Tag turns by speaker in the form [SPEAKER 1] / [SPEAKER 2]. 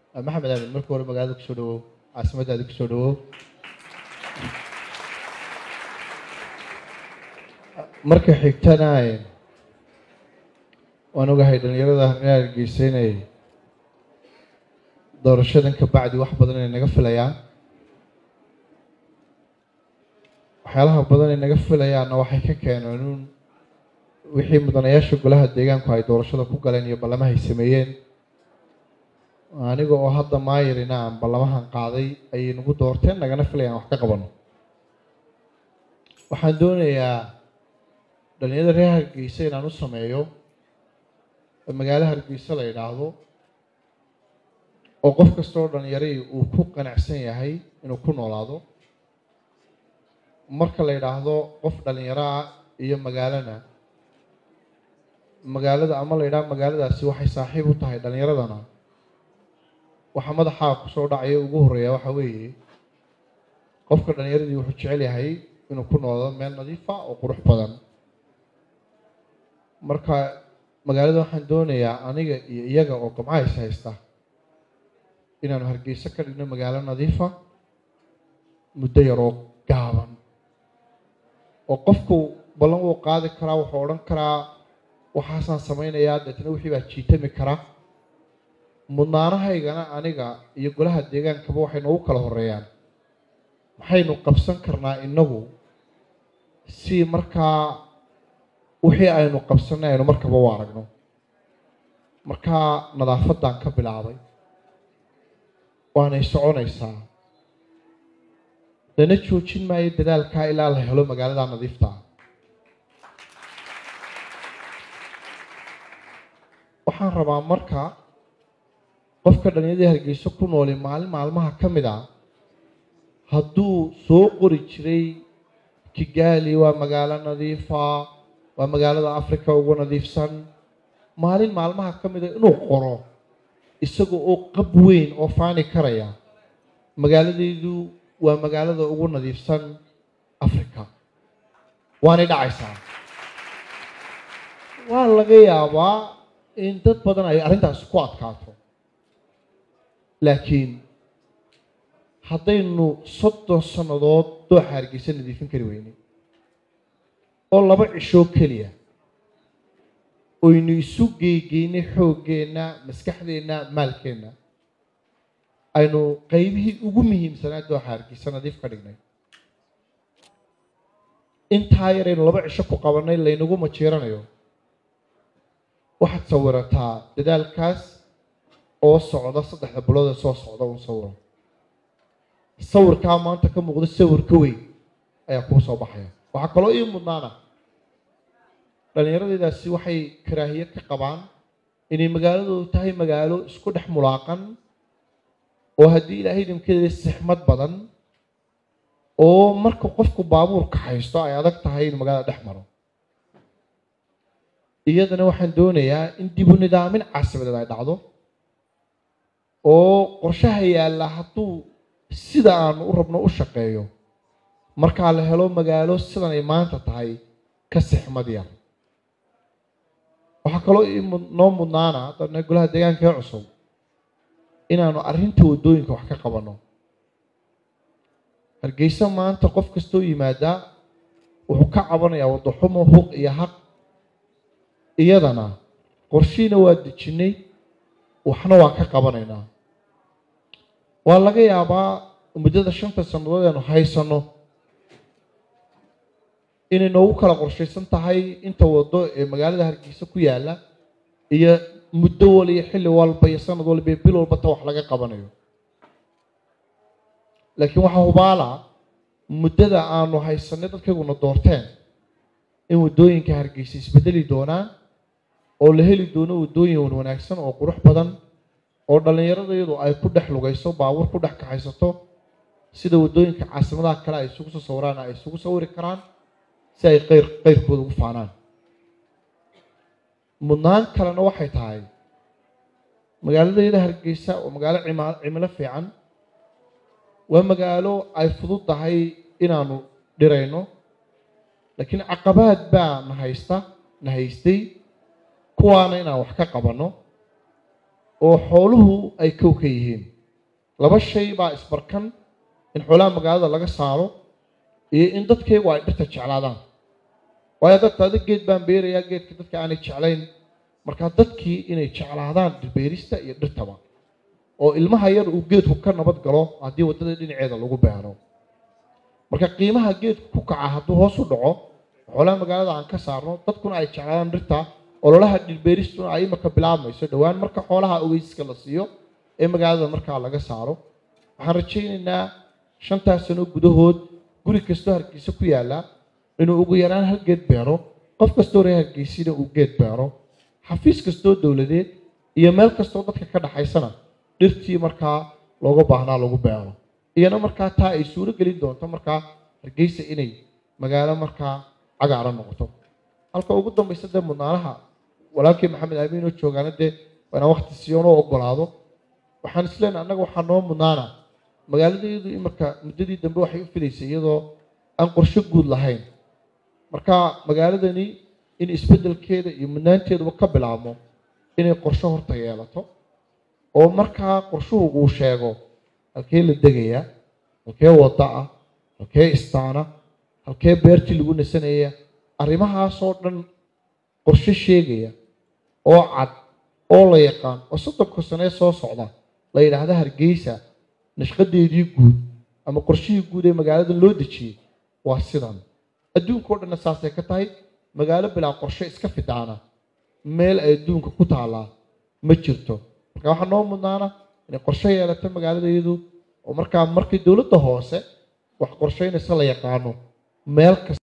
[SPEAKER 1] maxamed aamin marka hore magaalada kusoo dhawow caasimaddaada kusoo dhawow marka xigtana waan ogahay dhalinyarada reer hargeysa inay doorashadan ka bacdi wax badan ay naga filayaan waxyaalaha badan ay naga filayaanna waxay ka keeneen un wixii mudanayaasha golaha deegaanku ay doorashada ku galeen iyo ballamahay sameeyeen aniga oo hadda maayirina aan ballamahan qaaday ayay nagu doorteen nagana filayaan wax ka qabano waxaan doonayaa dhalinyarada reer hargeysa inaan u sameeyo magaalo hargeysa la yidhaahdo oo qof kasta oo dhalinyarai uu ku qanacsan yahay inuu ku noolaado marka la yidhaahdo qof dhalinyaro ah iyo magaalana magaalada ama la yidhaahdo magaaladaasi waxay saaxiib u tahay dhalinyaradana waxaa madaxaa kusoo dhacaya ugu horreeya waxa weeye qofka dhalinyaradii wuxuu jecel yahay inuu ku noolaado meel nadiifa oo qurux badan marka magaalada waxaan doonayaa aniga iyo iyaga oo gamcays haysta inaanu hargeyso ka dhigno magaalo nadiifa muddo yaroo gaaban oo qofku ballan wuu qaadi karaa wuxuu odhan karaa waxaasaan samaynayaa deetna wixii baa jiitami kara mudnaanahaygana aniga iyo golaha deegaankaba waxay noogu kala horeeyaan maxaynu qabsan karnaa innagu si markaa wixii aynu qabsanay aynu markaba u aragno markaa nadaafadan ka bilaabay waanay soconaysaa lana joojin maayo dadaalkaa ilaa la helo magaalada nadiifta waxaan rabaa marka qofka dhalinyadii hargeyso ku nooli maalin maalmaha ka mid a hadduu soo qori jiray kigaali waa magaalo nadiifa waa magaalada africa ugu nadiifsan maalin maalmaha ka mida inuu qoro isaga oo qab weyn oo faani karaya magaaladaydu waa magaalada ugu nadiifsan africa waanay dhacaysaa waa laga yaabaa in dad badan ay arrintaasi ku adkaato laakiin haddaynu soddon sannadood dooxa hargeysa nadiifin kari weynay oo laba cishoo keliya oynu isu geegeynay xooggeenna maskaxdeenna maalkeenna aynu qeybihii ugu muhiimsanaa dooxa hargeysa nadiif ka dhignay intaa yar aynu laba cisho ku qabanay laynagu majiiranayo waxaad sawirataa dadaalkaas oo socda saddexda bilood ee soo socda un sawiro sawirkaa maanta ka muuqda sawir ka weyn ayaa kuu soo baxaya waxaa kaloo ii mudnaana dhallinyaradeydaasi waxay karaahiye ka qabaan inay magaaladoodu tahay magaalo isku dhex mulaaqan oo haddii ilaahay idinkeeda sixmad badan oo marka qofku baabuurka haysto ay adag tahay inuu magaalada dhex maro iyadana waxaan doonayaa in dibu nidaamin caasimadeed ay dhacdo oo qorshaha yaalla hadduu sida aanu u rabno u shaqeeyo markaa la helo magaalo sidan ay maanta tahay ka sixmad yar waxaa kaloo noo mudnaana haddana golaha deegaanka ee cusub inaanu arrinta waddooyinka wax ka qabanno hargeysa maanta qof kastoo yimaadaa wuxuu ka cabanayaa waddaxumo huq iyo haq iyadana qorshiina waa dejinnay waxna waa ka qabanaynaa waa laga yaabaa muddada shanta sannadood eenu haysanno inay noogu kala qorshaysan tahay inta waddo ee magaalada hargeysa ku yaalla iyo muddo wal iyo xilli walba iyo sanad walba iyo bil walba ta wax laga qabanayo laakiin waxaa hubaala muddada aanu haysanay dadkayguna doorteen in waddooyinka hargeysa isbedeli doonaan oo la heli doono waddooyin wan wanaagsan oo qurux badan oo dhallinyaradayadu ay ku dhex lugayso baabuur ku dhex kaxaysato sida waddooyinka caasimadaha kale ay isugu soo sawiraan ay isugu sawiri karaan si ay qeyr qeyrkooda ugu faanaan mudnaan kalena waxay tahay magaaladayda hargeysa oo magaalo cima cimilo fiican waa magaalo ay fudud tahay inaanu dhirayno laakiin caqabaad baa na haysta na haystay kuwaana inaan wax ka qabanno oo xooluhu ay kow ka yihiin laba shay baa isbarkan in xoolaha magaalada laga saaro iyo in dadkaygu ay dhirta jeclaadaan waayo dadka adig geed baan beerayaa geedka dadka aanay jeclayn markaa dadkii inay jeclaadaan dhirbeerista iyo dhirtaba oo ilmaha yar uu geedku ka nabad galo haddii waddada dhinaceeda lagu beero marka qiimaha geedku ku kaca hadduu hoos u dhaco xoolaha magaalada aan ka saarno dadkuna ay jeclaadaan dhirta ololaha dhirbeeristuna ay imaka bilaabmayso dhowaan marka xoolaha ogeysiska la siiyo ee magaalada markaa laga saaro waxaan rajaynaynaa shantaas sano gudahood guri kastoo hargeysa ku yaalla inuu ugu yaraan hal geed beero qof kastoo reer hargeysina uu geed beero xafiis kastoo dowladeed iyo meel kastoo dadka ka dhaxaysana dhirtii markaa looga baahnaa lagu beero iyana markaa taa ay suuro gelin doonto markaa hargeysa inay magaalo markaa cagaaran noqoto halka ugu dambaysa dee mudnaanaha walaalkii maxamed amiin oo joogaana dee waa inaan waqti siyoonoo ogolaado waxaan isleenahay annaga waxaa noo mudnaana magaaladeedu imarka muddadii dambe waxay u fidaysay iyadoo aan qorsho guud lahayn marka magaaladani in isbeddelkeeda iyo mudnaanteeduba ka bilaabmo inay qorsho horta yeelato oo markaa qorshuhu uu sheego halkee la degayaa halkee wadda ah halkee istaana halkee beertii lagu nasanaya arrimahaasoo dhan qorshe sheegaya oo cad oo la yaqaan oo soddonka sanee soo socda la yidhaahda hargeysa nashqadeedii guud ama qorshihii guud ee magaalada loo dejiyey waa sidan adduunka o dhanna saasay ka tahay magaalo bilaa qorshe iska fidaana meel ay adduunka ku taallaa ma jirto marka waxaa noo mudnaana inay qorshe yeelato magaaladayadu oo markaa markii dowladda hoose wax qorsheynaysa la yaqaano meel kasta